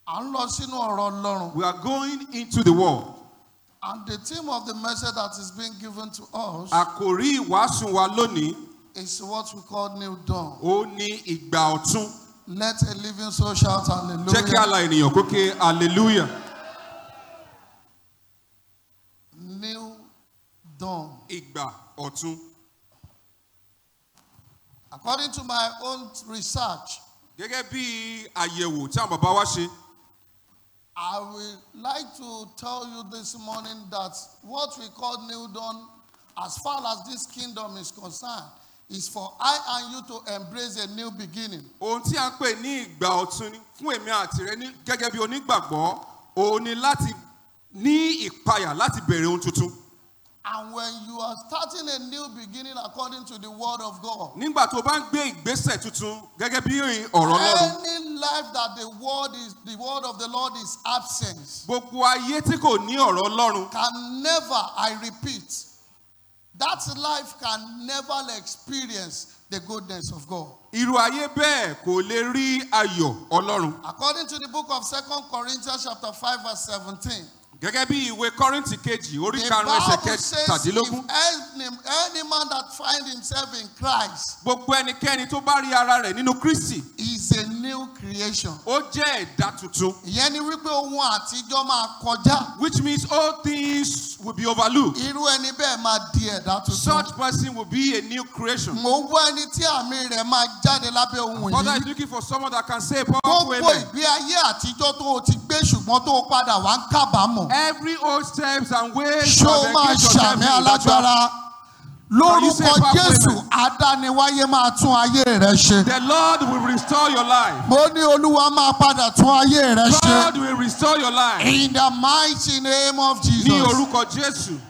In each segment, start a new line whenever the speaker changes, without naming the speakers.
À ń lọ sínú ọ̀rọ̀ Ọlọ́run.
We are going into the world.
And the theme of the message that is being given to us
Àkòrí ìwàásù wa lónìí,
is what we call New Dawn.
ó ní ìgbà ọ̀tun.
Let a living soul shout
Jẹ́ kí
hallelujah.
àlà ènìyàn kó ké hallelujah.
New Dawn.
Ìgbà ọ̀tun.
According to my own research,
Gẹ́gẹ́ bí àyẹ̀wò tí àwọn bàbá wa ṣe,
I would like to tell you this morning that what we call New Dawn, as far as this kingdom is concerned, is for I and you to embrace a new beginning.
ohun tí a ń pè ní ìgbà ọ̀tun ni fún èmi àti rẹ ní gẹ́gẹ́ bí onígbàgbọ́, òun ni láti ní ìpayà láti bẹ̀rẹ̀ ohun tuntun.
And when you are starting a new beginning according to the word of God,
Nígbà tó o bá ń gbé ìgbésẹ̀ tuntun gẹ́gẹ́ bí ọ̀rọ̀ Ọlọ́run,
any life that the word is the word of the Lord is absent
gbogbo ayé tí kò ní ọ̀rọ̀ Ọlọ́run
can never, I repeat, that life can never experience the goodness of God.
irú ayé bẹ́ẹ̀ kò lè rí ayọ̀ Ọlọ́run.
According to the book of Second Corinthians chapter 5 verse 17,
Gẹ́gẹ́ bí ìwé Kọ́ríńtì kejì orí
the
karùn-ún ẹsẹ̀
Bible says if
kẹtàdínlógún.
any, any man that find himself in Christ
Gbogbo ẹnikẹ́ni tó bá rí ara rẹ̀ nínú Kristi,
is a new creation.
ó jẹ́ ẹ̀dá tuntun.
Ìyẹn ni wípé ohun àtijọ́ máa kọjá.
Which means all things will be overlooked.
Irú ẹni bẹ́ẹ̀ máa di ẹ̀dá tuntun.
Such person will be a new creation.
Mo ń wá ẹni tí àmì rẹ̀ máa jáde lábẹ́ ohun
Father is
yìí.
looking for someone that can say powerful
Gbogbo
amen.
ìgbé ayé àtijọ́ tó o ti gbé ṣùgbọ́n tó o padà wá ń kábàámọ̀.
Every old steps and ways
Ṣé
of
o máa
engagement of
ṣàmì
heaven,
alágbára?
Can you say
Lórúkọ
powerful
Jésù,
amen?
adániwáyé máa tún ayé rẹ ṣe.
The Lord will restore your life.
Mo ní Olúwa máa padà tún ayé rẹ ṣe.
God will restore your life.
In the mighty name of
Ní
Jesus.
orúkọ Jésù.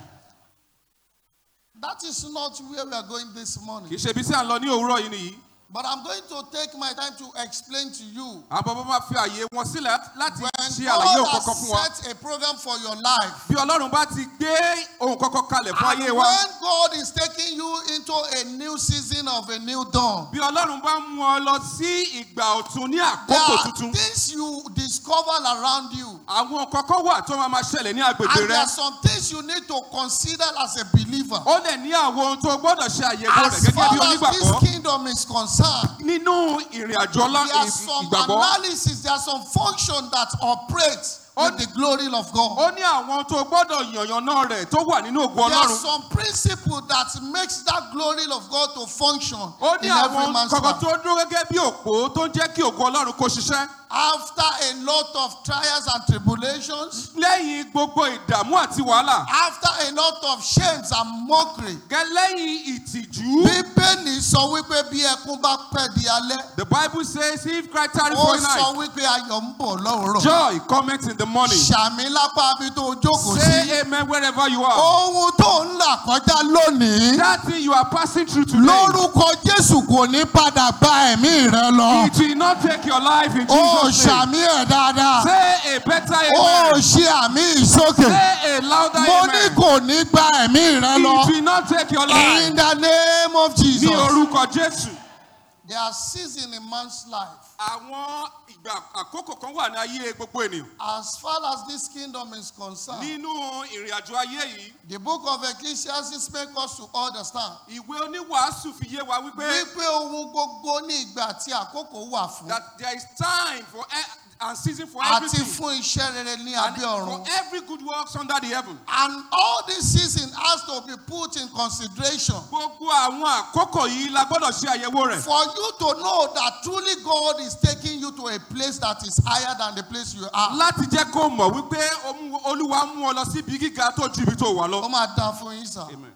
That is not where we are going this
Kì í
morning.
ṣe ibi tí à ń lọ ní òwúrọ̀ yìí nìyí.
But I'm going to take my time to explain to you
Àwọn bàbá máa fi àyè wọn sílẹ̀ láti
when
ṣe àlàyé ohun
God
kankan fún wa.
has set a program for your life.
Bí Ọlọ́run bá ti gbé ohun kankan kalẹ̀ fún
And
ayé wa.
when God is taking you into a new season of a new dawn,
Bí Ọlọ́run bá mú ọ lọ sí ìgbà ọ̀tun ní
there
àkókò
are
tuntun.
things you discover around you.
Àwọn kankan wà tó máa máa ṣẹlẹ̀ ní agbègbè
And there
rẹ.
are some things you need to consider as a believer.
Ó lè ní àwọn ohun tó gbọ́dọ̀ ṣe àyẹ̀wò rẹ̀
As
gẹ́gẹ́
far
bí
as this
onígbàgbọ́.
kingdom is concerned,
Nínú ìrìn àjò ọlá
there are some
ìgbàgbọ́.
analysis, there are some function that operate with the glory of God.
Ó ní àwọn tó gbọ́dọ̀ yànyànná rẹ̀ tó wà nínú ògo
There are
Ọlọ́run.
some principle that makes that glory of God to function
Ó ní
in every
àwọn
man's
kankan
life.
tó dúró gẹ́gẹ́ bí òpó tó ń jẹ́ kí ògo Ọlọ́run kó ṣiṣẹ́.
After a lot of trials and tribulations,
Lẹ́yìn gbogbo ìdààmú àti wàhálà.
after a lot of shames and mockery,
Gẹ́ lẹ́yìn ìtìjú.
Bíbélì sọ wípé bí ẹkún bá pẹ́ di alẹ́,
The Bible says if Christ tarry
ó
for a
sọ
night,
wípé ayọ̀ ń bọ̀ lọ́rọ̀.
joy cometh in the morning.
Ṣàmì lápá bí tó jókòó sí.
Say amen wherever you are.
Ohun tó ń là kọjá lónìí.
That thing you are passing through today,
Lórúkọ Jésù kò ní padà gba ẹ̀mí rẹ lọ.
it will not take your life in
Ó
Jesus' name.
ṣàmì ẹ̀ dáadáa.
Say a better
Ó
amen.
ṣe àmì ìsókè.
Say a louder
Mo ní
amen.
kò ní gba ẹ̀mí rẹ lọ.
It will not take your life.
In the name of
Ní
Jesus.
orúkọ Jésù.
There are seasons in man's life.
Àwọn ìgbà àkókò kan wà ní ayé gbogbo ènìyàn.
As far as this kingdom is concerned,
Nínú ìrìn àjò ayé yìí,
the book of Ecclesiastes make us to understand
ìwé oníwàásù fi yé wa wípé
wípé ohun gbogbo ní ìgbà tí àkókò wà fún
that there is time for e- and season for
àti
everything.
fún iṣẹ́ rere ní
And
abẹ́
for
ọ̀run.
every good works under the heaven.
And all this season has to be put in consideration
Gbogbo àwọn àkókò yìí la gbọ́dọ̀ ṣe àyẹ̀wò rẹ̀.
for you to know that truly God is taking you to a place that is higher than the place you are.
Láti jẹ́ kó mọ̀ wípé Olú- Olúwa mú ọ lọ sí ibi gíga tó ju ibi tó wà
Ó
lọ.
máa dá fún yín sà.
Amen.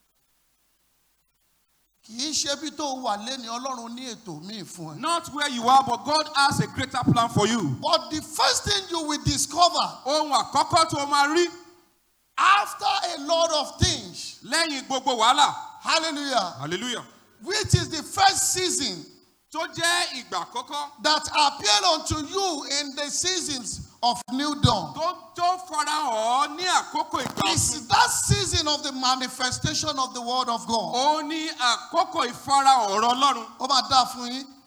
Kì í ṣe bí tó wà lẹ́ni Ọlọ́run ní ètò míì fún ẹ.
Not where you are, but God has a greater plan for you.
But the first thing you will discover
Ohun àkọ́kọ́ tó o máa rí
after a lot of things,
lẹ́yìn gbogbo wàhálà.
hallelujah,
Hallelujah.
which is the first season
Tó jẹ́ ìgbà àkọ́kọ́
that appeared unto you in the seasons of new dawn.
tó tó farahàn ọ́ ní àkókò ìgbà
It's
ọ̀tun.
that season of the manifestation of the word of God.
Ó ní àkókò ìfarahàn ọ̀rọ̀ Ọlọ́run.
Ó máa dá fún yín.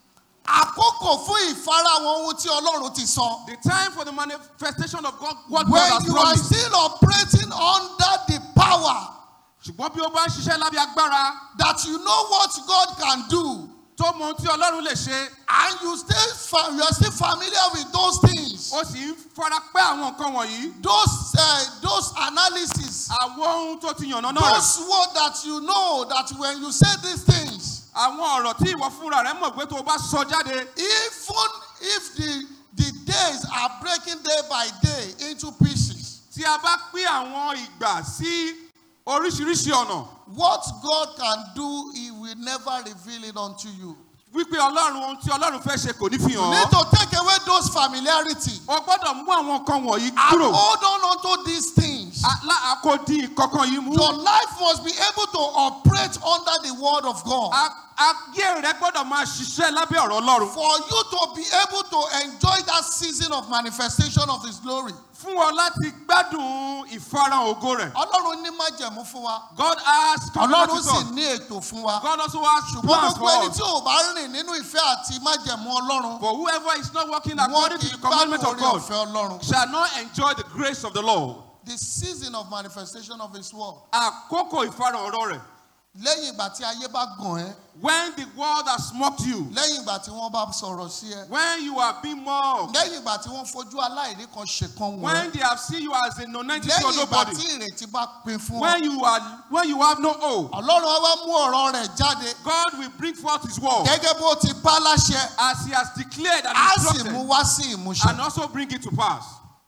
àkókò fún ìfarahàn ohun tí ọlọ́run ti sọ.
The time for the manifestation of God, what God
when
has
you are
promised.
still operating under the power
Ṣùgbọ́n bí ó bá ń ṣiṣẹ́ lábẹ́ agbára
that you know what God can do
tó mọ ohun tí Ọlọ́run lè ṣe,
and you stay fa- you are still familiar with those things
ó sì ń fara pẹ́ àwọn nǹkan wọ̀nyí.
those uh, those analysis
Àwọn ohun tó ti yànnà náà rẹ̀.
those words that you know that when you say these things
Àwọn ọ̀rọ̀ tí ìwọ fúnra rẹ̀ mọ̀ pé tó o bá sọ jáde.
even if the the days are breaking day by day into pieces
Tí a bá pín àwọn ìgbà sí oríṣiríṣi ọ̀nà.
what God can do he will never reveal it unto you
Wípé Ọlọ́run ohun tí Ọlọ́run fẹ́ ṣe kò ní fi
you
hàn
need
ọ́.
to take away those familiarity
O gbọ́dọ̀ mú àwọn nǹkan wọ̀nyí
and
kúrò.
hold on unto these things
Àkòdì ìkọ̀kan yìí mú.
your life must be able to operate under the word of God
A- Ayé rẹ gbọ́dọ̀ máa ṣiṣẹ́ lábẹ́ ọ̀rọ̀ Ọlọ́run.
for you to be able to enjoy that season of manifestation of his glory
Fún ọ láti gbádùn ìfarahàn ògo rẹ̀.
ọlọ́run ní májẹ̀mú fún wa
God has
ọlọ́run
covenant
sì
with us.
ní ètò fún wa
God also has
ṣùgbọ́n
plans
gbogbo
for
ẹni
us.
tí ò bá rìn nínú ìfẹ́ àti májẹ̀mú ọlọ́run
For whoever is not working
wọn
according
kì
to
í
the
gbádùn
commandment of
orí
God
ọ̀fẹ́ ọlọ́run
shall not enjoy the grace of the Lord.
the season of manifestation of his word
Àkókò ìfarahàn ọ̀rọ̀ rẹ̀.
lẹ́yìn ìgbà tí ayé bá gàn ẹ́
When the world has mocked you,
lẹ́yìn ìgbà tí wọ́n bá sọ̀rọ̀ sí ẹ
when you are being mocked,
lẹ́yìn ìgbà tí wọ́n fojú aláìrí kan ṣèkan wọ̀
when
ẹ́
they have seen you as a non-entity or
lẹ́yìn ìgbà
nobody,
tí ìrètí bá pin fún ọ
when you are when you have no hope,
ọlọ́run á wá mú ọ̀rọ̀ rẹ̀ jáde
God will bring forth His word
gẹ́gẹ́ bó ti pa láṣẹ
as He has declared and
á sì
instructed,
mú wá sí ìmúṣẹ.
and also bring it to pass.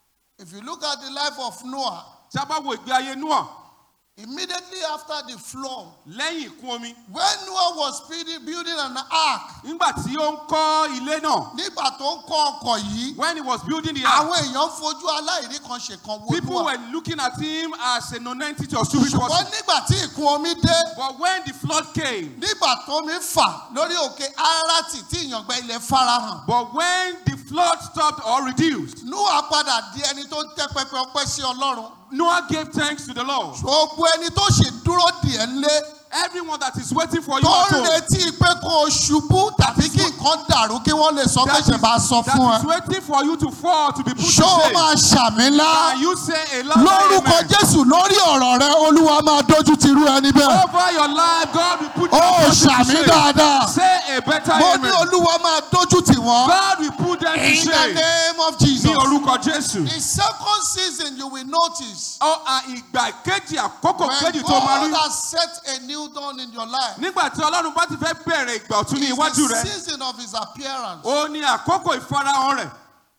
if you look at the life of Noah
Tí a bá wo ìgbé ayé Noah
immediately after the flood
lẹ́yìn ìkún omi,
when Noah was building building an ark
nígbà tí ó ń kọ́ ilé náà,
nígbà tó ń kọ́ ọkọ̀ yìí
when he was building the ark,
àwọn èèyàn fojú aláìrí kan ṣèkan wo
people
Noah
were looking at him as a non-entity or stupid
ṣùgbọ́n
person.
nígbà tí ìkún omi dé
But when the flood came,
nígbà tó mi fà lórí òkè Arárátì tí ìyàngbẹ ilẹ̀ farahàn
but when the flood stopped or reduced,
Noah padà di ẹni tó ń tẹ́ pẹpẹ ọpẹ́ sí Ọlọ́run
Noah gave thanks to the Lord.
gbogbo ẹni tó sì dúró dì ẹ́ ńlé
Everyone that is waiting for you
tó
at
ń
home,
retí pé kó o ṣubú tàbí kí nǹkan dàrú kí wọ́n lè sọ pé
that
ṣe
is,
bá sọ fún
that
ẹ.
is waiting for you to fall, to be put to
ṣó o
shame.
máa ṣàmì ńlá
Can you say a loud
lórúkọ
amen?
jésù lórí ọ̀rọ̀ rẹ olúwa máa dójú ti rú ẹni bẹ́ẹ̀.
Over your life, God will put
ó
your person to
ṣàmì
shame.
dáadáa
Say a better
mo ní
amen.
olúwa máa dójú tì wọ́n
God will put them to
in the
shame.
name of
Ní
jesus.
orúkọ Jésù.
the second season you will notice
Ọ à ìgbà kejì àkókò
when
kejì tó máa
God
rí.
has set a new dawn in your life
Nígbà tí Ọlọ́run bá ti fẹ́ bẹ̀rẹ̀ ìgbà ọ̀tún ní
it's
iwájú
the
rẹ̀,
season of his appearance.
ó ní àkókò ìfarahàn rẹ̀.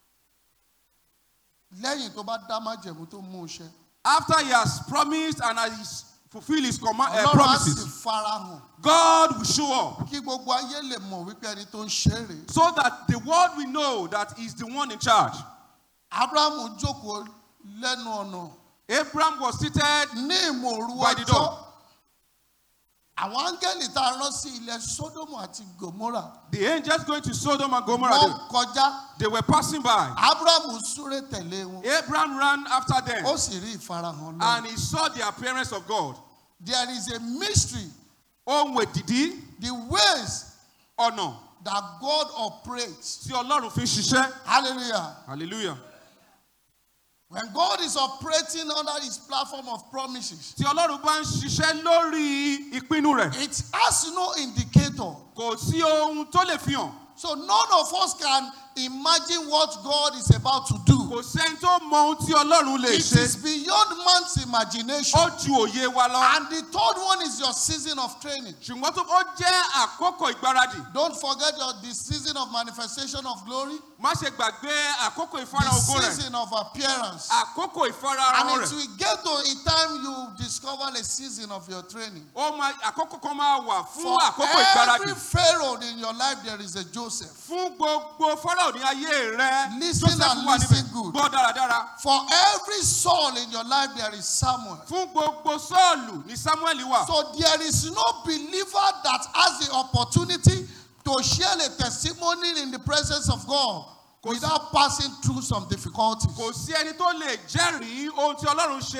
lẹ́yìn tó bá dá májẹ̀mú tó mú un ṣe
After he has promised and has fulfilled his command, uh,
ọlọ́run á sì
promises,
farahàn
God will show up
kí gbogbo ayé lè mọ̀ wípé ẹni tó ń ṣe é rèé.
so that the world will know that he's the one in charge.
abrahamu jókòó lẹ́nu ọ̀nà
Abraham was seated
ní ìmọ̀ọ́rù
By the
ọjọ́
door.
àwọn áńgẹ́lì tá a rán sí ilẹ̀ sódómù àti gòmórà
The angels going to Sodom and Gomorrah,
wọ́n
they,
kọjá
they were passing by.
abrahamu súré tẹ̀lé wọn
Abraham ran after
ó
them
sì rí ìfarahàn lọ.
and he saw the appearance of God.
there is a mystery
Ohun èdìdí
the ways
ọ̀nà
that God operates
tí Ọlọ́run fi ń ṣiṣẹ́.
hallelujah
Hallelujah.
when God is operating under his platform of promises
Tí Ọlọ́run bá ń ṣiṣẹ́ lórí ìpinnu rẹ̀,
it has no indicator
kò sí ohun tó lè fi hàn.
so none of us can imagine what God is about to do
Kò sẹ́ni tó mọ ohun tí Ọlọ́run lè
it
ṣe.
is beyond man's imagination
Ó ju òye wa lọ.
and the third one is your season of training
Ṣùgbọ́n tó ó jẹ́ àkókò ìgbáradì.
don't forget your the season of manifestation of glory
Má ṣe gbàgbé àkókò
the
ìfarahàn ògo rẹ̀.
season of appearance
Àkókò
and
ìfarahàn
it
rẹ̀.
will get to a time you discover a season of your training
Ó máa àkókò kan máa wà fún
for
àkókò ìgbáradì.
every pharaoh in your life there is a joseph
Fún gbogbo Fáráò ní ayé rẹ̀.
Listen
Joseph
and
wà
listen
níbẹ̀.
good.
Gbọ́ dáradára.
for every soul in your life there is samuel
Fún gbogbo Sọ́ọ̀lù ní Sámúẹ́lì wà.
so there is no believer that has the opportunity to share a testimony in the presence of god without passing through some difficulties
Kò sí ẹni tó lè jẹ́rìí ohun tí Ọlọ́run ṣe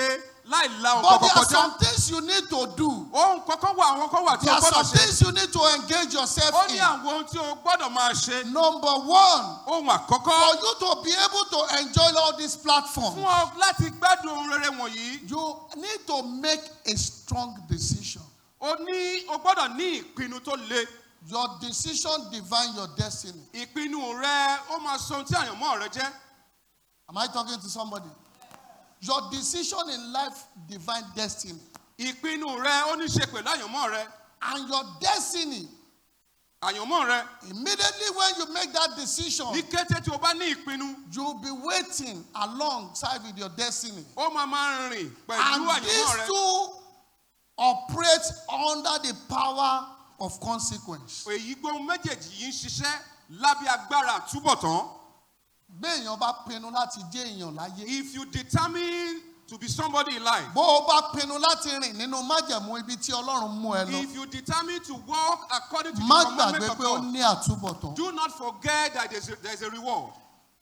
láì la
But
nǹkan
there
kan
are
kọjá.
some things you need to do.
ohun kankan wà àwọn kan wà tí
There
o
are
gbọ́dọ̀
some
ṣe.
things you need to engage yourself
ó ní
in.
àwọn ohun tí o gbọ́dọ̀ máa ṣe.
Number one,
ohun
for
àkọ́kọ́
you to be able to enjoy all these platforms,
fún ọ láti gbádùn ohun rere wọ̀nyí.
you need to make a strong decision.
o ní o gbọ́dọ̀ ní ìpinnu tó le.
Your decision define your destiny.
ìpinnu rẹ ó máa sọ ohun tí àyànmọ́ rẹ jẹ́.
Am I talking to somebody? Your decision in life define destiny.
ìpinnu rẹ ó ní ṣe pẹ̀lú àyànmọ́ rẹ.
And your destiny,
àyànmọ́ rẹ
immediately when you make that decision,
ní kété tí o bá ní ìpinnu
you'll be waiting alongside with your destiny.
ó máa máa rìn pẹ̀lú
And
àyànmọ́
these
rẹ.
two operate under the power of consequence.
èyí gbóhùn méjèèjì yìí ń ṣiṣẹ́ lábẹ́ agbára àtúbọ̀tán.
Bí èèyàn bá pinnu láti jẹ́ èèyàn láyé.
if you determine to be somebody in life.
Bó o bá pinnu láti rìn nínú májẹ̀mú ibi tí Ọlọ́run mú ẹ lọ.
if you determine to walk according to
Má
the commandment
gbàgbé
of
pé ó
God.
ní àtúbọ̀tán.
do not forget that there's a, there's a reward.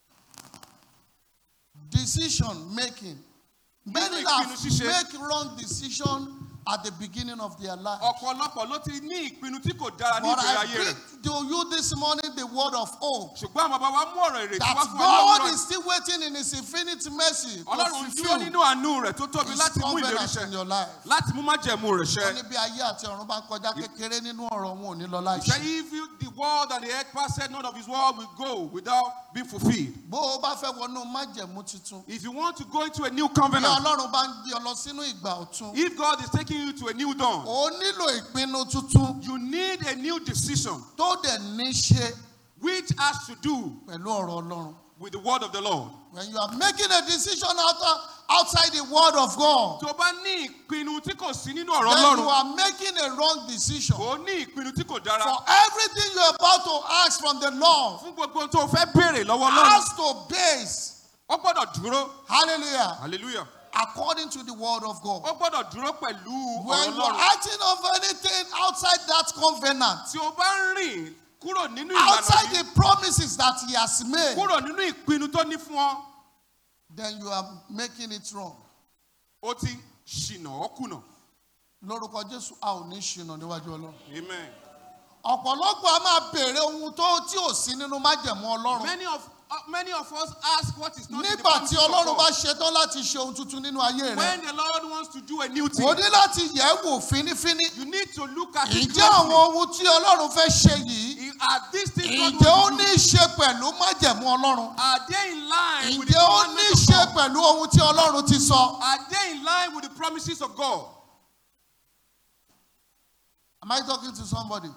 Decision making. Many
Nínú
have
ìpinnu ṣíṣe.
make wrong decision at the beginning of their life.
ọ̀pọ̀lọpọ̀ ló ti ní ìpinnu tí kò dára ní
But
ìbẹ̀rẹ̀
I
ayé
bring
rẹ̀.
to you this morning the word of hope.
ṣùgbọ́n àwọn bàbá wa mú ọ̀rọ̀ ìrètí wá
That
fún wa
God
lọ́wọ́
is still waiting in His infinite mercy to
ọlọ́run dúró
fulfill
nínú àánú rẹ̀ tó tóbi
His
láti mú ìlérí
covenant in
ṣẹ
your life.
láti mú májẹ̀mú rẹ̀
Ó
ṣẹ.
ní bí ayé àti ọ̀run bá ń kọjá kékeré nínú ọ̀rọ̀ wọn ò ní lọ
He said,
láìṣe.
if you, the word and the earth passed, none of his word will go without being fulfilled.
Bó o bá fẹ́ wọnú májẹ̀mú tuntun,
If you want to go into a new
bí
covenant,
Ọlọ́run bá ń gbé ọ lọ sínú ìgbà ọ̀tun,
if God is taking you to a new dawn,
o nílò ìpinnu tuntun
you need a new decision
tó dẹ̀ ní ṣe
which has to do
pẹ̀lú ọ̀rọ̀ Ọlọ́run.
with the word of the Lord.
When you are making a decision out, outside the word of God,
tó bá ní ìpinnu tí kò sí nínú ọ̀rọ̀
then you
ọlọ́run
are making a wrong decision.
kò ní ìpinnu tí kò dára
For everything you're about to ask from the Lord
fún gbogbo ohun tó fẹ́ béèrè lọ́wọ́ ọlọ́run
has to base,
ó gbọ́dọ̀ dúró
hallelujah,
hallelujah
according to the word of God.
ó gbọ́dọ̀ dúró pẹ̀lú
When
ọ̀rọ̀
you're
ọlọ́run
acting of anything outside that covenant,
tí o bá ń rìn kúrò nínú ìlànà
outside
yìí
the promises that He has made,
kúrò nínú ìpinnu tó ní fún ọ
then you are making it wrong.
ó ti ṣìnà ó kùnà
Lórúkọ Jésù, a ò ní ṣìnà níwájú Ọlọ́run.
amen.
Ọ̀pọ̀lọpọ̀ a máa béèrè ohun tó tí ò sí nínú májẹ̀mú Ọlọ́run.
many of uh, many of us ask what is not in the
Nígbà
promises
tí
of
Ọlọ́run bá
God.
ṣetán láti ṣe ohun tuntun nínú ayé rẹ̀,
when the Lord wants to do a new thing
o ní láti yẹ̀ ẹ́ wò fínífíní.
you need to look at it
Ǹjẹ́ àwọn
closely
ohun tí Ọlọ́run fẹ́ ṣe yìí,
are these things God
ǹjẹ́ ó
wants to
ní
do
í ṣe pẹ̀lú májẹ̀mú Ọlọ́run?
are they in line with the
Ǹjẹ́ ó ní í
commandments
ṣe
of God
pẹ̀lú ohun tí Ọlọ́run ti sọ?
are they in line with the promises of God
Am I talking to somebody?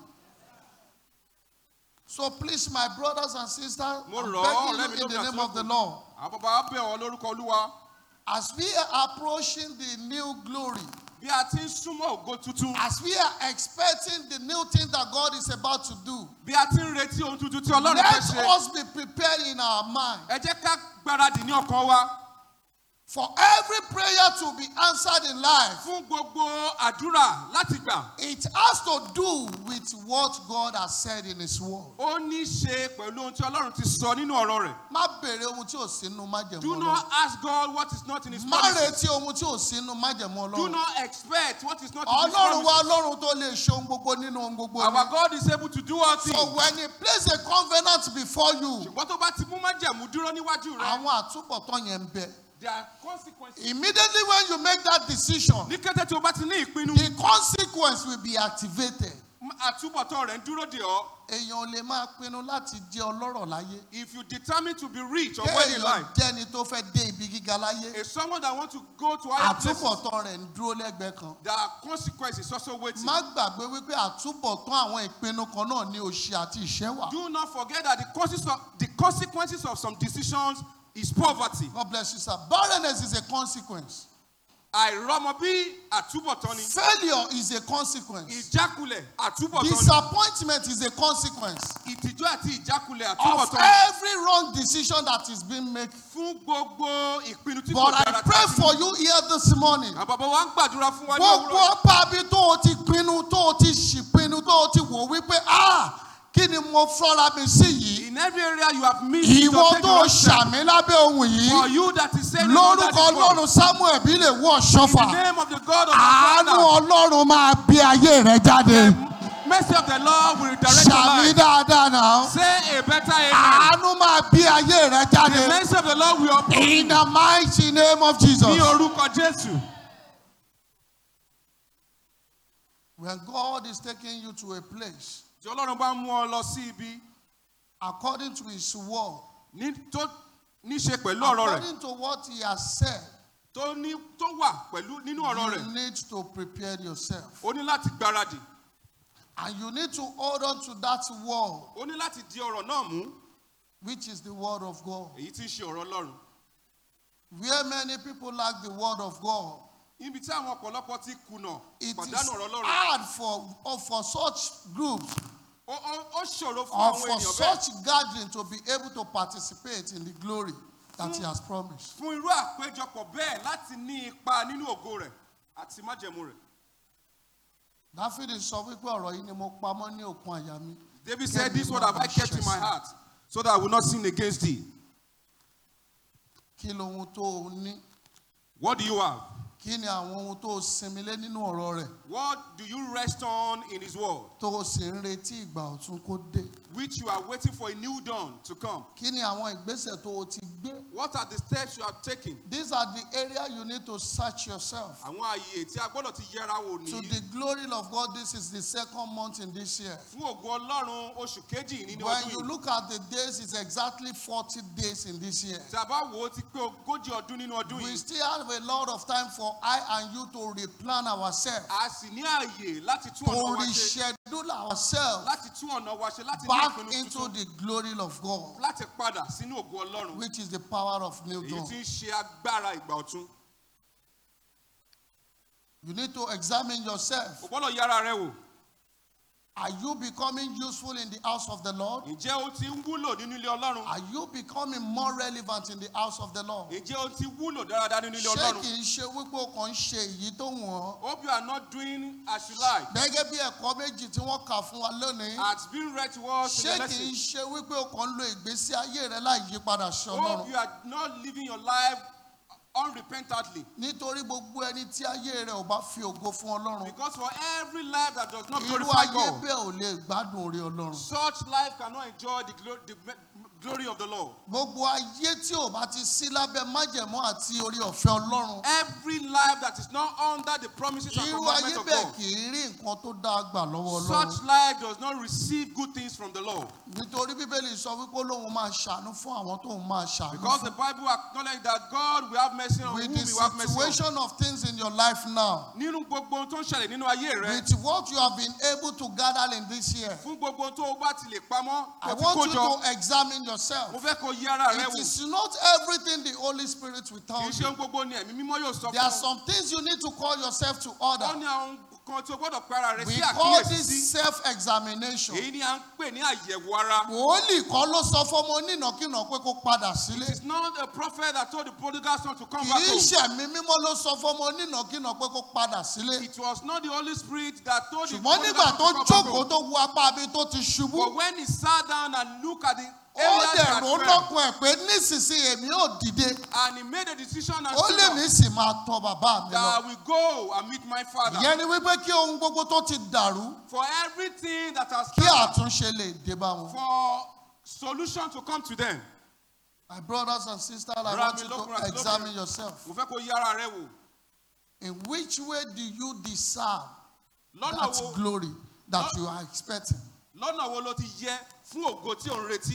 So please, my brothers and sisters,
Mo
I'm
rọ̀ ọ́, ọ̀rẹ́
begging
mi
you in the
lómi
name
àti
of the
lókun.
Lord.
àwọn bàbá bẹ̀ ọ́ lórúkọ olúwa
As we are approaching the new glory,
bí a ti ń súnmọ́ ògo tuntun
as we are expecting the new thing that God is about to do,
bí a ti ń retí ohun tuntun tí ọlọ́run
let
fẹ́ ṣe
us be prepared in our mind
ẹ jẹ́ ká gbáradì ní ọkàn wa
for every prayer to be answered in life.
fún gbogbo àdúrà láti gbà
It has to do with what God has said in His Word.
ó ní í ṣe pẹ̀lú ohun tí ọlọ́run ti sọ nínú ọ̀rọ̀ rẹ̀
Má béèrè ohun tí ò sí nínú májẹ̀mú
do
Ọlọ́run.
not ask God what is not in his
Má
promises
retí ohun tí ò sí nínú májẹ̀mú
do
Ọlọ́run.
not expect what is not in his
Ọlọ́run wa
promises
Ọlọ́run tó lè ṣe ohun gbogbo nínú ohun gbogbo
our
ni.
God is able to do all
So
things
when He place a covenant before you,
ṣùgbọ́n tó bá ti mú májẹ̀mú dúró níwájú rẹ̀
àwọn àtúbọ̀tán yẹn ń bẹ.
there are consequences
Immediately when you make that decision,
ní kété tí o bá ti ní ìpinnu
the consequence will be activated.
àtúbọ̀tán rẹ̀ ń dúró dè ọ́
Èèyàn ò lè máa pinnu láti jẹ́ ọlọ́rọ̀ láyé.
if you determine to be rich or well in
Kéèyàn
life
jẹ́ni tó fẹ́ dé ibi gíga láyé.
a someone that want to go to higher places
Àtúbọ̀tán rẹ̀ ń dúró lẹ́gbẹ̀ẹ́ kan.
there are consequences also waiting
Má gbàgbé wípé àtúbọ̀tán àwọn ìpinnu kan náà ní òṣì àti ìṣẹ́ wà.
do not forget that the consequences of, the consequences of some decisions is poverty
God bless you, sir. Barrenness is a consequence.
àìrọ́mọbí àtúbọ̀tán ni
Failure is a consequence.
ìjákulẹ̀ àtúbọ̀tán ni
Disappointment is a consequence
ìtìjú àti ìjákulẹ̀
of
àtúbọ̀tán ni
every wrong decision that is being made.
fún gbogbo ìpinnu tí kò
But I
dára
pray
tí-
for you here this morning.
àwọn bàbá wa ń gbàdúrà fún wa ní
Gbogbo
òwúrọ̀
ọba bí tó o ti pinnu tó o ti ṣìpinnu tó o ti wò wípé ah kí ni mo fọ́ra mi sí yìí.
in In every area you have missed it
ìwọ
or taken
tó
wrong step.
ṣàmì lábẹ́ ohun
For
yìí
you that is saying it under
lórúkọ
this voice.
ọlọ́run samuel bí lè wọ
In
ṣọ́fà
the name of the God of
àánú
our Father.
ọlọ́run máa bí ayé rẹ jáde
Mercy of the Lord will redirect your
ṣàmì
life.
dáadáa náà
Say a better amen.
àánú máa bí ayé rẹ
The
jáde
mercy of the Lord will uproot
in the mighty name of Jesus.
ní orúkọ Jésù.
When God is taking you to a place
Tí Ọlọ́run bá mú ọ lọ sí ibi
according to his word,
ní tó ní ṣe pẹ̀lú ọ̀rọ̀ rẹ̀
according to what he has said,
tó ní tó wà pẹ̀lú nínú ọ̀rọ̀
you
rẹ̀.
need to prepare yourself.
O ní láti gbáradì.
And you need to hold on to that word,
O ní láti di ọ̀rọ̀ náà mú.
which is the word of God.
Èyí tí ń ṣe ọ̀rọ̀ Ọlọ́run.
Where many people lack the word of God,
Ibi tí àwọn ọ̀pọ̀lọpọ̀ ti kùnà
it is
pàdánù ọ̀rọ̀ Ọlọ́run.
hard for, or for such groups
Ó ó- ó ṣòro fún
or
àwọn
for
ènìyàn bẹ́ẹ̀.
such gathering to be able to participate in the glory that he has promised.
Fún irú àpéjọpọ̀ bẹ́ẹ̀ láti ní ipa nínú ògo rẹ̀ àti májẹ̀mú rẹ̀.
Dáfídì sọ wípé ọ̀rọ̀ yìí ni mo pamọ́ ní òkun àyà mi.
David said, This word have I kept in my heart, so that I will not sin against thee.
Kí lohun tó o ní?
What do you have?
Kí ni àwọn ohun tó o sinmi lé nínú ọ̀rọ̀ rẹ̀
What do you rest on in his word,
tó o sì ń retí ìgbà ọ̀tun kó dé?
which you are waiting for a new dawn to come?
Kí ni àwọn ìgbésẹ̀ tó o ti gbé?
What are the steps you have taken?
These are the area you need to search yourself.
Àwọn ààyè tí a gbọ́dọ̀ ti yẹra wò
To
ní.
the glory of God, this is the second month in this year.
Fún ògo Ọlọ́run oṣù kejì nínú
When
ọdún
you
yìí.
look at the days, it's exactly 40 days in this year.
Tí a bá wò ó ti pé ogójì ọdún nínú ọdún
We
yìí.
still have a lot of time for I and you to replan ourselves,
A sì ní ààyè láti tún
to
ọ̀nà wa ṣe.
reschedule ourselves
Láti tún ọ̀nà wa ṣe láti ní
back
ìpinnu
into
tuntun.
the glory of God,
Láti padà sínú ògo Ọlọ́run.
which is the power of new
Èyí
dawn.
tí ń ṣe agbára ìgbà ọ̀tun.
You need to examine yourself.
O gbọ́dọ̀ yára rẹ wò.
Are you becoming useful in the house of the Lord?
Ǹjẹ́ o ti ń wúlò nínú ilé Ọlọ́run?
Are you becoming more relevant in the house of the Lord?
Ǹjẹ́ o ti wúlò dáradára nínú ilé
Ṣé
Ọlọ́run?
kì í ṣe wípé o kàn ń ṣe èyí tó wọ̀n?
Hope you are not doing as you like.
Gẹ́gẹ́ bí ẹ̀kọ́ méjì tí wọ́n kà fún wa lónìí.
As being read to us in
Ṣé
the
kì í
lesson.
ṣe wípé o kàn ń lo ìgbésí ayé rẹ láì yí padà sí
Hope
Ọlọ́run?
you are not living your life unrepentantly.
Nítorí gbogbo ẹni tí ayé rẹ ò bá fi ògo fún Ọlọ́run.
Because for every life that does not
Irú
glorify
ayé
God,
bẹ́ẹ̀ ò lè gbádùn orí Ọlọ́run.
such life cannot enjoy the, glo- the me- glory of the Lord.
Gbogbo ayé tí ò bá ti sí lábẹ́ májẹ̀mú àti orí ọ̀fẹ́ Ọlọ́run.
Every life that is not under the promises and
Irú ayé
commandments of
bẹ́ẹ̀
God,
kì í rí nǹkan tó dáa gbà lọ́wọ́
such
Ọlọ́run.
life does not receive good things from the Lord.
Nítorí Bíbélì sọ wípé Olóhun máa ṣàánú fún àwọn tóun máa ṣàánú
Because
fún.
the Bible acknowledges that God will have mercy on
With
whom
the
He will have mercy on.
situation of things in your life now,
Nínú gbogbo ohun tó ń ṣẹlẹ̀ nínú ayé rẹ,
with what you have been able to gather in this year,
fún gbogbo ohun tó o bá ti lè pamọ́,
I
tó ti
want
kó
you
jọ,
to examine yourself.
mo fẹ́ kó yí ara rẹ
It
wò.
is not everything the Holy Spirit will
Kì
tell
í ṣe
you.
ohun gbogbo ni ẹ̀mí mímọ́ yóò sọ
There are
fún ọ.
some things you need to call yourself to
Ó
order.
ní àwọn kan tí o gbọ́dọ̀ pe ara rẹ
We
sí
call
àkíyèsí
this
sí.
self-examination.
Èyí ni à ń pè ní àyẹ̀wò ara.
Wòólì kọ́ ló sọ fọ́mọ onínàkínà pé kó padà sílé.
It is not a prophet that told the prodigal son to come
Kì
back
í
home.
ṣẹ̀mí mímọ́ ló sọ fọ́mọ onínàkínà pé kó padà sílé.
It was not the Holy Spirit that told the
Ṣùgbọ́n
prodigal
nígbà
son
tó
to come back
jókòó
home.
tó wu apá abi tó ti ṣubú,
But when he sat down and looked at the
ó
areas
dẹ̀
that
rò
fell,
lọ́kùn ẹ̀ pé nísinsìnyí èmi ò dìde.
and he made a decision and
Ó lè
stood
mí
up
sì máa tọ bàbá mi
that
lọ.
I will go and meet my father.
Ìyẹn ni wípé kí ohun gbogbo tó ti dàrú
For everything that has
kí
come,
àtúnṣe lè dé bá wọn.
for solution to come to them.
My brothers and sisters, I
Brother
want
mi
you
lọ́kùnrin
to
àti
examine
lóbìnrin.
yourself.
Mo fẹ́ kó yí ara rẹ wò.
In which way do you deserve
Lọ́nà
that
wo
glory that you are expecting?
lọ́nà wo ló ti yẹ fún ògo tí ò ń retí?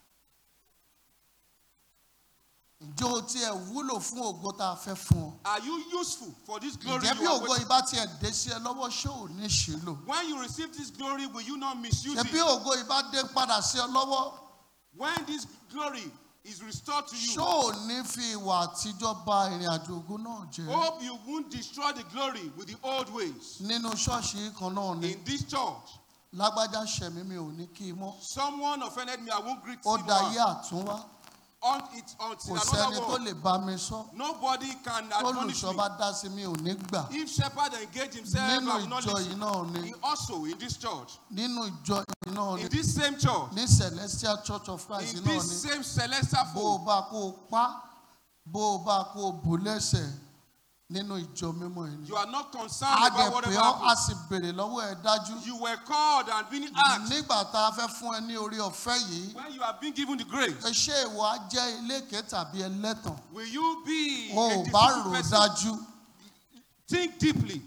Ǹjẹ́ o tiẹ̀ wúlò fún ògo tá a fẹ́ fún ọ?
Are you useful for this glory
Ǹjẹ́ bí
you are
ògo
waiting?
ìbá tiẹ̀ dé sí ẹ lọ́wọ́ ṣé ò ní ṣe lò?
When you receive this glory, will you not misuse
Ṣé bí
it?
ògo ìbá dé padà sí ọ lọ́wọ́?
When this glory is restored to
Ṣé
you,
ò ní fi ìwà àtijọ́ ba ìrìn àjò ògo náà jẹ́?
hope you won't destroy the glory with the old ways.
Nínú ṣọ́ọ̀ṣì yìí kan náà ni
In this church,
lágbájá ṣẹ̀mí mi ò ní kí i mọ́.
someone offended me, I won't greet
Ó
him.
dayé
now.
àtúnwá.
un, it, until
kò sẹ́ni
another
tó
word.
lè bá mi sọ
Nobody can admonish
olùṣọ́
me.
bá dá sí mi ò ní gbà
If shepherd engage himself,
nínú
I will not
ìjọ
listen.
yìí náà ni
He also in this church,
nínú ìjọ yìí náà ni
in this same church,
ní celestial church of christ
in
náà
this
ni
same celestial
bó o
fold,
bá kó o pa bó o bá kó o bù lẹ́sẹ̀ nínú ìjọ mímọ́ yìí ni
you are not concerned
a
about
dẹ̀
whatever
pé ọ́ a
happens.
sì béèrè lọ́wọ́ ẹ̀ dájú
You were called and being asked
nígbà tá a fẹ́ fún ẹ ní orí ọ̀fẹ́ yìí
when you have been given the grace.
ṣé ìwọ á jẹ́ eléke tàbí ẹlẹ́tàn
Will you be
o
a
ò bá
deceitful
rò ó
person?
dájú
Think deeply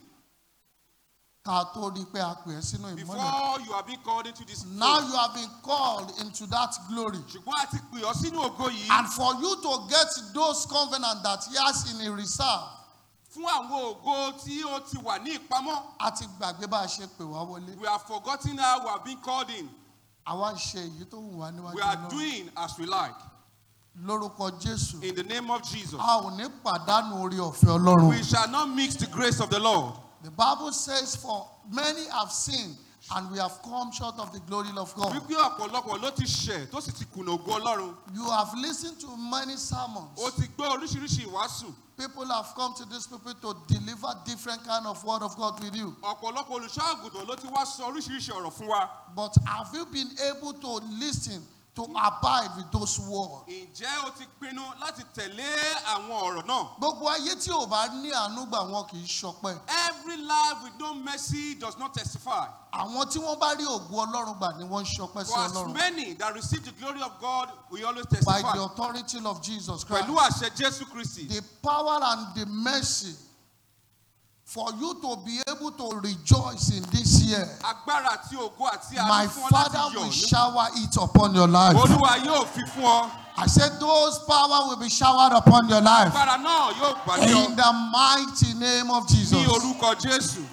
ká tó rí i pé a pè ẹ́ sínú ìmọ́lẹ̀.
before you have been called into this.
Now
fold.
you have been called into that glory.
ṣùgbọ́n a ti pè ọ́ sínú ògo yìí
And for you to get those covenants that he has in a reserve,
fún àwọn ògo tí ó ti wà ní ìpamọ́.
a ti gbàgbé bá a ṣe pè wá wọlé.
We have forgotten how we have been called in.
Àwa ń ṣe èyí tó wù wá níwájú
We are
Ọlọ́run.
doing as we like.
Lórúkọ Jésù,
In the name of Jesus.
a ò ní pàdánù orí ọ̀fẹ́ Ọlọ́run.
We shall not mix the grace of the Lord.
The Bible says, For many have sinned and we have come short of the glory of God.
Wípé ọ̀pọ̀lọpọ̀ ló ti ṣẹ̀ tó sì ti kùnà ògo Ọlọ́run.
You have listened to many sermons.
O ti gbọ́ oríṣiríṣi ìwàásù.
People have come to this people to deliver different kind of word of God with you.
Ọ̀pọ̀lọpọ̀ olùṣọ́ àgùntàn ló ti wá sọ oríṣiríṣi ọ̀rọ̀ fún wa.
But have you been able to listen, to abide with those words?
Ǹjẹ́ o ti pinnu láti tẹ̀lé àwọn ọ̀rọ̀ náà?
Gbogbo ayé tí ò bá ní àánú gbà wọn kì í ṣọpẹ́.
Every life with no mercy does not testify.
Àwọn tí wọ́n bá rí ògùn Ọlọ́run gbà ni wọ́n ń ṣọpẹ́ sí
For as
Ọlọ́run.
many that receive the glory of God, we always
By the
testify.
authority of Jesus Christ.
Pẹ̀lú àṣẹ Jésù Kristi.
The power and the mercy for you to be able to rejoice in this year.
Agbára àti ògo àti
My
àánú fún ọ láti
Father will
yọ̀. ní-
shower it upon your life.
Olúwa yóò fi fún ọ.
I said those power will be showered upon your life.
Agbára náà yóò gbàdé ọ.
In the mighty name of
Ní
Jesus.
orúkọ Jésù.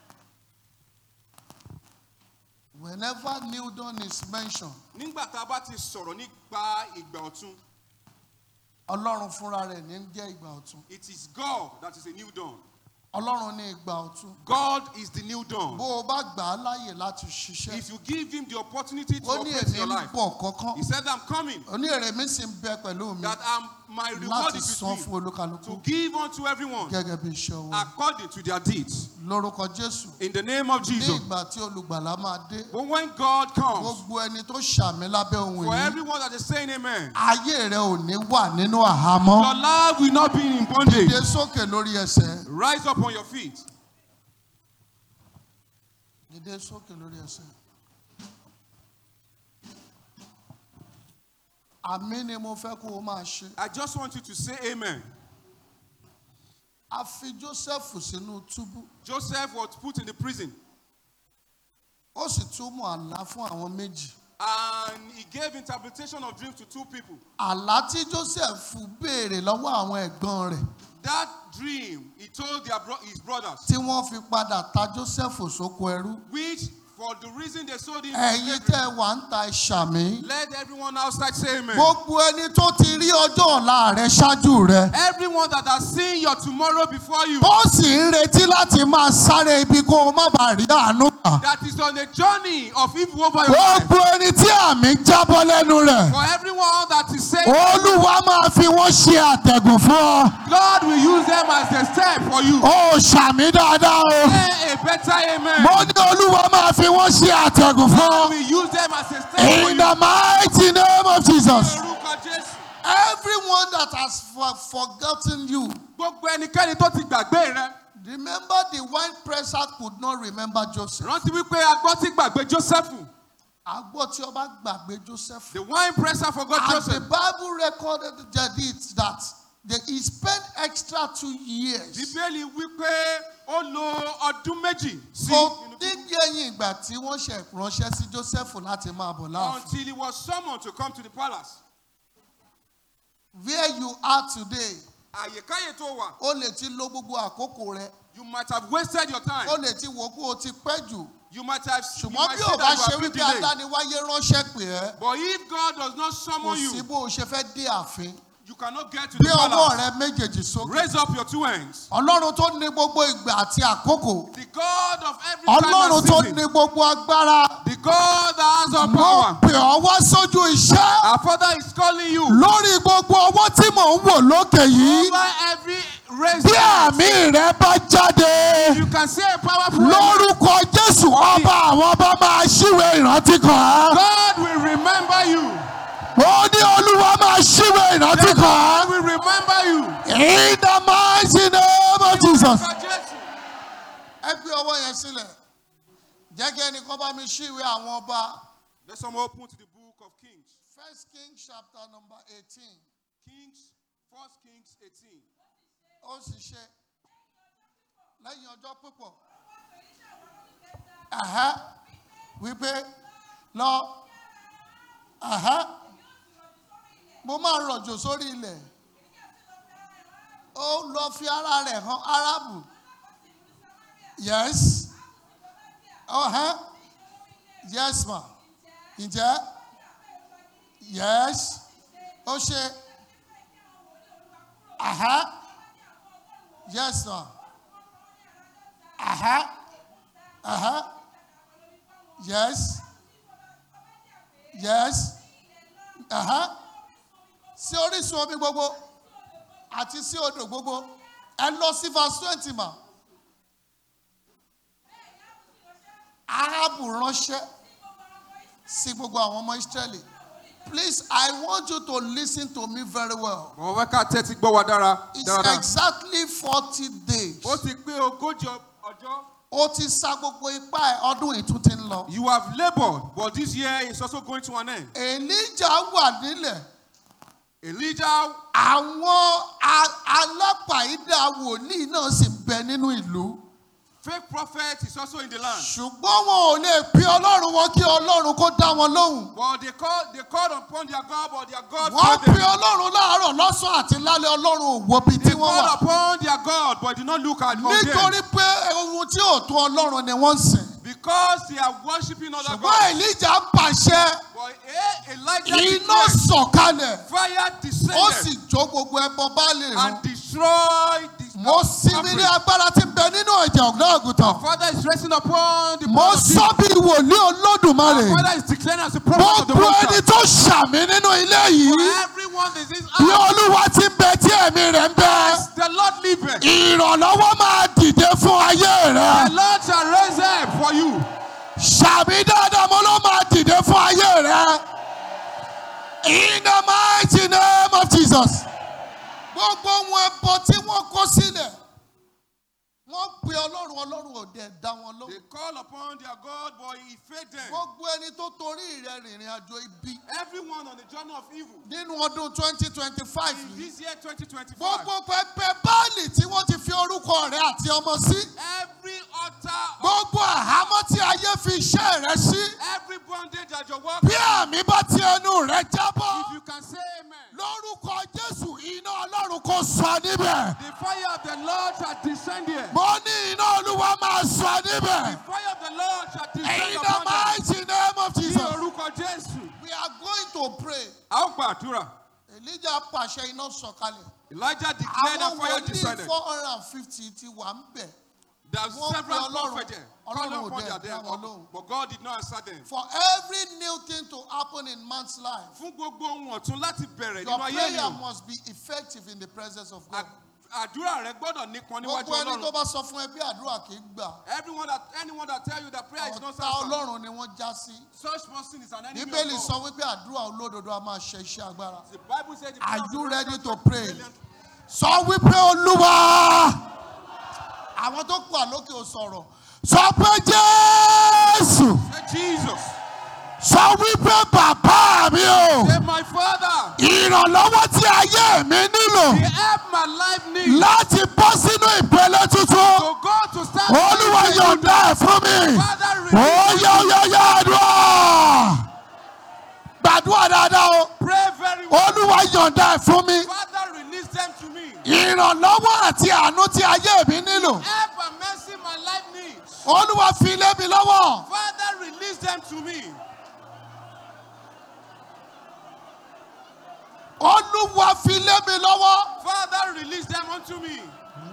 Whenever new dawn is mentioned,
Nígbà tá a bá ti sọ̀rọ̀ nípa ìgbà ọ̀tun,
Ọlọ́run fúnra rẹ̀ ní jẹ́ ìgbà ọ̀tun.
it is God that is a new dawn.
Ọlọ́run ní ìgbà ọ̀tun.
God is the new dawn.
Bó o bá gbà á láàyè láti ṣiṣẹ́,
If you give him the opportunity to
ó ní
operate
èmi
your
ń
life,
bọ̀ kọ́kán.
he said, I'm coming,
Ó ní èrè mi sì ń bẹ pẹ̀lú mi
that I'm, my reward
láti
is
san
with
fún
me,
olúkálukú
to give unto everyone
gẹ́gẹ́ bí iṣẹ́ owó.
according to their deeds.
Lórúkọ Jésù.
In the name of
Ní
Jesus.
ìgbà tí olùgbàlà máa dé,
But when God comes,
gbogbo ẹni tó ṣàmì lábẹ́ ohun
for
yìí,
everyone that is saying amen,
ayé rẹ ò ní wà nínú àhámọ́.
your life will not be in bondage.
Dìde sókè lórí ẹsẹ̀.
Rise up on your feet.
Dìde sókè lórí ẹsẹ̀. Àmì ni mo fẹ́ kó o máa ṣe.
I just want you to say amen.
A fi Jósẹ́fù sínú túbú.
Joseph was put in the prison
Ó sì túmọ̀ àlá fún àwọn méjì.
and he gave interpretation of dreams to two people.
Àlá tí Jósẹ́fù béèrè lọ́wọ́ àwọn ẹ̀gbọ́n rẹ̀
That dream, he told their bro- his brothers,
tí wọ́n fi padà ta Jósẹ́fù sóko ẹrú.
which for the reason they sold him, to
Ẹ̀yin
slavery,
tẹ́ wà ń ta ìṣàmì.
let everyone outside say amen.
Gbogbo ẹni tó ti rí ọjọ́ ọ̀la rẹ ṣáájú rẹ.
Everyone that has seen your tomorrow before you,
Ó sì ń retí láti máa sáré ibi kó o má bàa rí àánú gbà.
that is on a journey of evil over your life.
Gbogbo ẹni tí àmì ń jábọ́ lẹ́nu rẹ̀.
For everyone that is saying,
Olúwa máa fi wọ́n ṣe àtẹ̀gùn fún ọ.
God will use them as a step for you.
Ó ṣàmì dáadáa o.
Say a better amen.
Mo ní Olúwa máa fi wọ́n ṣe àtẹ̀gùn fún
God
ọ.
will use them as a step for
In
you.
the mighty name of Jesus.
Orúkọ Jésù.
Everyone that has for, forgotten you.
Gbogbo ẹnikẹ́ni tó ti gbàgbé rẹ.
Remember the wine presser could not remember Joseph.
Rántí wípé agbọ́ ti gbàgbé Jósẹ́fù.
Àgbọ̀ tí ọba gbàgbé Joseph.
The wine presser forgot
And the
Joseph.
Bible recorded that it that they, he spent extra two years.
Bíbélì wípé ó lo ọdún méjì sí
Kò
inú
dín ẹ̀yìn ìgbà tí wọ́n ṣe ránṣẹ́ sí Joseph láti máa bọ̀ láàfin.
until he was summoned to come to the palace.
Where you are today,
Àyèkáyè tó wà,
o lè ti lo gbogbo àkókò rẹ.
you might have wasted your
O
time.
lè ti wò kó o ti pẹ́ jù.
You might have you
Ṣùgbọ́n
might
bí
say
o bá
that you
ṣe
have been
wípé
delayed.
adániwáyé ránṣẹ́ pè ẹ́,
But if God does not
kò
summon
sí
you,
bó o ṣe fẹ́ dé ààfin.
you cannot get to
Gbé
the
ọwọ́
palace.
rẹ méjèèjì sókè.
Raise up your two hands.
Ọlọ́run tó ní gbogbo ìgbà àti àkókò.
The God of every time
Ọlọ́run
and
tó
season.
ní gbogbo agbára.
The God that has all
mo
power.
pè ọ́ wá sójú iṣẹ́
Our Father is calling you
lórí gbogbo ọwọ́ tí mò ń wò lókè yìí
over every race.
bí àmì rẹ bá jáde
You can say a powerful amen.
lórúkọ jésù ọba àwọn ọba máa ṣíwèé ìrántí kan án.
God will remember you.
ó ní olúwa máa ṣíwèé ìrántí kan
God
án.
will remember you.
in the mighty name of jesus.
Jesus.
ẹ gbé ọwọ́ yẹn sílẹ̀ jẹ́ kí ẹnìkan bá mi ṣíwèé àwọn ọba.
Let's someone open to the book of Kings.
first king chapter number eighteen
Kings, First Kings 18.
ó sì ṣe lẹ́yìn ọjọ́ púpọ̀ Ẹ̀hẹ́, wípé lọ ẹ̀hẹ́, mo máa rọ̀jò sórí ilẹ̀ ó lọ fi ara rẹ̀ hàn arábù yes ọ̀hẹ́ yes ma ǹjẹ́ yes ó ṣe ẹ̀hẹ́ yes ma ẹ̀hẹ́ ẹ̀hẹ́ yes yes ẹ̀hẹ́ sí orísun omi gbogbo àti sí odò gbogbo ẹ lọ sí verse twenty ma arábù ránṣẹ́ sí gbogbo àwọn ọmọ israẹli please i want you to listen to me very well
Mo fẹ́ ká tẹ́tí gbọ́ wa dára.
it's
dáradára.
exactly forty days
Ó ti pé ogójì ọ- ọjọ́.
ó ti sa gbogbo ipá ẹ ọdún yìí tún ti ń lọ.
You have labored, but this year is also going to an end.
elijah wà nílẹ̀
Elijah,
àwọn a- alápàídà wòlíì náà sì ń bẹ nínú ìlú
fake prophet, is also in the land.
ṣùgbọ́n wọn ò lè pe ọlọ́run wọn kí ọlọ́run kó dá wọn lóhùn.
But they called, they called upon their God, but their God
wọ́n
failed
pe
them.
ọlọ́run láàárọ̀ lọ́sàn-án àti lálẹ́ ọlọ́run ò wo ibi tí
They
wọ́n
called
wà.
upon their God, but did not look at on
nítorí
them.
pé ohun tí ò tó ọlọ́run ni wọ́n ń sìn.
Because they are worshiping other
ṣùgbọ́n
gods.
elijah pàṣẹ
But eh, Elijah
iná
declared,
sọ̀kalẹ̀
fire
ó
descended
sì jó gbogbo ẹbọ báàlì run.
and destroyed the
mo sinmi ní agbára tí ń bẹ nínú ẹ̀jẹ̀ ọ̀gá àgùntàn.
Father is resting upon the
mo
blood of Jesus.
sọ bí wòlíì olódùmarè.
Father is declaring as a prophet of the
gbogbo
Most
ẹni
High.
tó ṣàmì nínú ilé
For
yìí
everyone is this
bí
house.
olúwa ti ń bẹ tí ẹ̀mí rẹ̀ ń bẹ.
The Lord liveth.
ìrànlọ́wọ́ máa dìde fún ayé rẹ.
The Lord shall raise up for you.
ṣàmì dáadáa mo ló máa dìde fún ayé rẹ. in the mighty name of jesus. gbogbo ohun ẹbọ tí wọ́n kó sílẹ̀ wọ́n pe ọlọ́run ọlọ́run ò dẹ̀ dá wọn lóhùn.
They call upon their God, but he failed them.
gbogbo ẹni tó torí rẹ̀ rìnrìn àjò ibi
Everyone on the journey of evil.
nínú ọdún twenty twenty five
In
yìí.
this year 2025,
gbogbo pẹpẹ báàlì tí wọ́n ti fi orúkọ rẹ̀ àti ọmọ sí.
every altar, of-
gbogbo àhámọ́ tí ayé fi iṣẹ́ rẹ̀ sí.
every bondage that your work,
bí àmì bá ti ẹnu rẹ̀ jábọ́.
if you can say amen,
lórúkọ jésù iná ọlọ́run kò sọ níbẹ̀.
the fire of the Lord shall descend here.
mo ní iná olúwa máa sọ
The
níbẹ̀.
fire of the Lord shall descend
in the
upon them.
mighty name of
Ní
jesus.
orúkọ Jésù.
we are going to pray.
A ó gbàdúrà.
elijah pàṣẹ iná sọ̀kalẹ̀.
Elijah declared that
àwọn
fire
wòlíì
descended.
four hundred and fifty ti wà ń bẹ̀.
There's
Wọ́n pe
several
Ọlọ́run,
prophets there.
Ọlọ́run
calling
ò
upon
dẹ̀
their
dá
dead,
wọn
but-
lóhùn.
But God did not answer them.
for every new thing to happen in man's life.
Fún gbogbo ohun ọ̀tún láti bẹ̀rẹ̀
your
nínú ayé
prayer
ènìyàn.
must be effective in the presence of God.
À- Àdúrà rẹ gbọ́dọ̀ nípọn níwájú
gbogbo ẹni tó
Ọlọ́run.
bá sọ fún ẹ bí àdúrà kì í gbà.
Everyone that anyone that tell you that prayer is not
ọ̀tá
answered,
ọlọ́run ni wọ́n já sí.
such person is an enemy
bíbélì
of
sọ
God.
wípé àdúrà olódodo a máa ṣe iṣẹ́ agbára.
The Bible said the
Are
prayer of
you
the
ready
righteous
to
is
pray?
brilliant.
sọ wípé olúwa àwọn tó kù àlókè ò sọ̀rọ̀ sọ pé jésù
Say Jesus.
sọ wípé bàbá mi o
Say my father.
ìrànlọ́wọ́ tí ayé mi nílò
The help my life needs
láti bọ́ sínú ìpele tuntun
to go to stand.
olúwa yọ̀ǹda ẹ̀ fún mi
Father,
ó
release
yá ó yá yá àdúrà gbàdúrà dáadáa o
Pray very well.
olúwa yọ̀ǹda ẹ̀ fún mi
Father, release them to me.
ìrànlọ́wọ́ àti àánú tí ayé mi nílò
Help and mercy my life needs.
olúwa fi lé mi lọ́wọ́
Father, release them to me.
olúwa fi lé mi lọ́wọ́.
Father, release them unto me.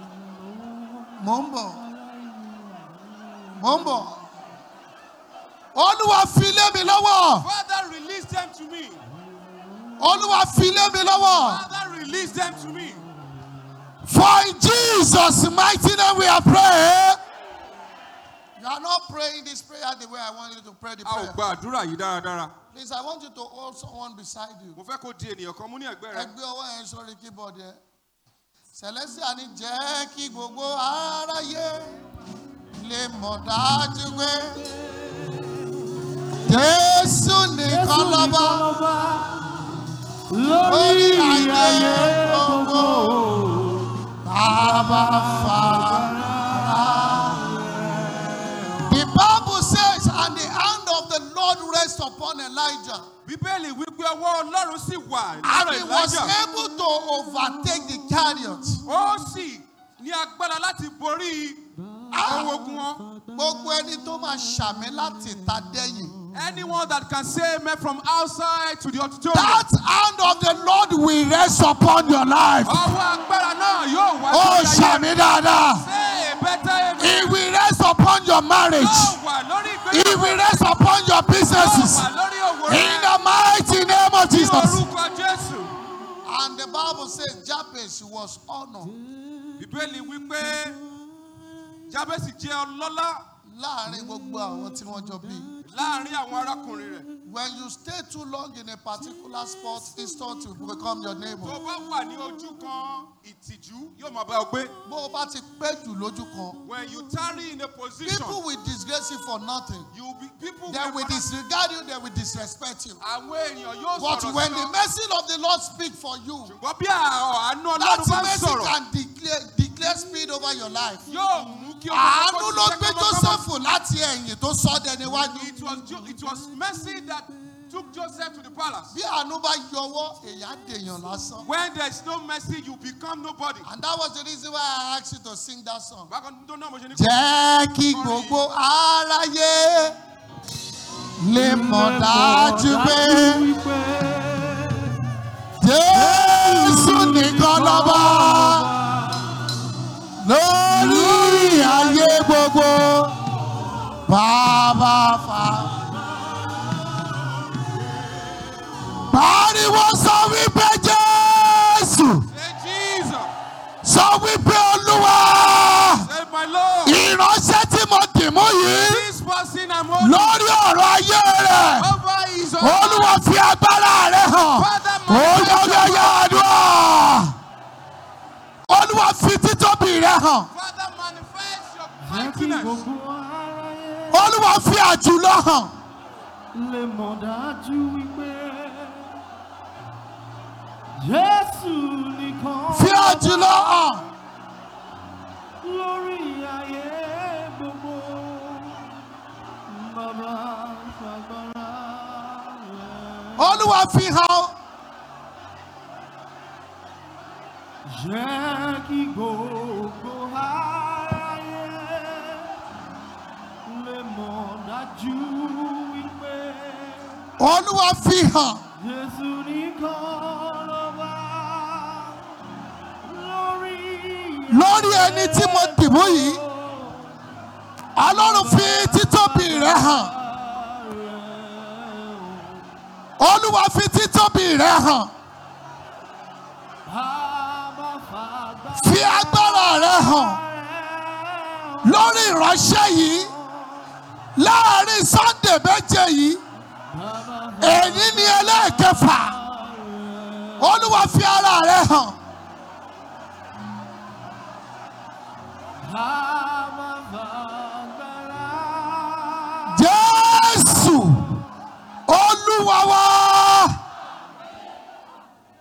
mò ń bọ̀ mò ń bọ̀ olúwa fi lé mi lọ́wọ́
Father, release them to me.
olúwa fi lé mi lọ́wọ́
Father, release them to me.
for in jesus mighty name we are praying. you are not praying this prayer the way i want you to pray the
A ò
prayer.
gba àdúrà yìí dáradára.
please i want you to hold someone beside you.
Mo fẹ́ kó di ènìyàn kan mú ní ẹ̀gbẹ́
ẹ
rẹ.
gbé ọwọ́ yẹn sórí keyboard yẹn. celestia ní jẹ́ kí gbogbo aráyé lè mọ̀ dájú pé jésù nìkan lọ́ba lórí ayé gbogbo bàbá fara. The Bible says, and the hand of the Lord rests upon Elijah.
Bíbélì wípé ọwọ́ Ọlọ́run sì wà
And
lára
he was
Elijah.
able to overtake the chariot.
Ó sì ní agbára láti borí àwọn ogun wọn.
Gbogbo ẹni tó máa ṣàmì láti ta dẹ́yìn.
Anyone that can say amen from outside to the auditorium.
That hand of the Lord will rest upon your life.
Ọwọ́ agbára náà yóò wá
Ó
lórí ayé.
ṣàmì dáadáa.
Say a better amen.
It will rest upon your marriage.
Yóò wà lórí
It
ìgbéyàwó.
will rest upon your
Yóò
businesses.
wà lórí òwò
In
rẹ.
the mighty name of
Ní
Jesus.
orúkọ Jésù.
And the Bible says Jabez was honored
Bíbélì wípé Jábẹ́sì jẹ́ ọlọ́lá
láàrin gbogbo àwọn tí wọ́n jọ bí.
láàrin àwọn arákùnrin rẹ̀.
When you stay too long in a particular spot, it's thought to become your
Tó
neighbor.
bá wà ní ojú kan ìtìjú yóò máa bá ọ gbé.
Bó o bá ti pẹ́ jù lójú kan,
When you tarry in a position,
people will disgrace you for nothing.
you will be people
They will
will
disregard you, they will disrespect you.
àwọn èèyàn yóò
But
sọ̀rọ̀
when
sí
the
ọ.
mercy of the Lord speak for you,
Ṣùgbọ́n bí àánú
that
Ọlọ́run bá ń
mercy
sọ̀rọ̀,
can declare, declare speed over your life.
yóò mú kí o
Àánú ló gbé Joseph láti ẹ̀yìn tó sọ ọ́ dẹni wájú.
It was, Jo- it was mercy that took Joseph to the palace.
Bí àánú bá yọwọ́, èèyàn á dèèyàn lásán.
When there is no mercy, you become nobody.
And that was the reason why I asked you to sing that song.
Bákan tó náà mo ṣe ní.
Jẹ́ kí gbogbo aráyé lè mọ̀ dájú pé Jésù nìkan lọ́ba lórí ayé gbogbo bàbá fa. Pariwo sọ wípé Jésù
Say Jesus.
sọ wípé Olúwa
Say my Lord.
ìránṣẹ́ tí mo dì mú yìí.
This person I'm holding
lórí ọ̀rọ̀ ayé rẹ̀
over his own.
olúwa fi agbára rẹ̀ hàn
Father,
olóyè àdúrà olúwa fi títóbi rẹ̀ hàn
Father, manifest your
Jẹ́ kí
mightiness.
gbogbo aráyé
olúwa fi àjùlọ hàn
lè mọ̀ dájú wípé Jésù nìkan
fi àjùlọ hàn
lórí ayé gbogbo. Bàbá fagbára rẹ̀.
olúwa fi hàn
Jẹ́ kí gbogbo aráyé lè mọ̀ dájú wípé
olúwa fi hàn
Jésù nìkan lọ́ba lórí
lórí ẹni tí mo dì mú yìí ọlọ́run fi títóbi rẹ̀ hàn olúwa fi títóbi rẹ̀ hàn
Bàbá fagbára
fi agbára rẹ̀ hàn.
rẹ̀
lórí ìránṣẹ́ yìí láàrin sunday méje yìí èyí ni ẹlẹ́ẹ̀kẹfà olúwa fi ara rẹ̀ hàn
hàn.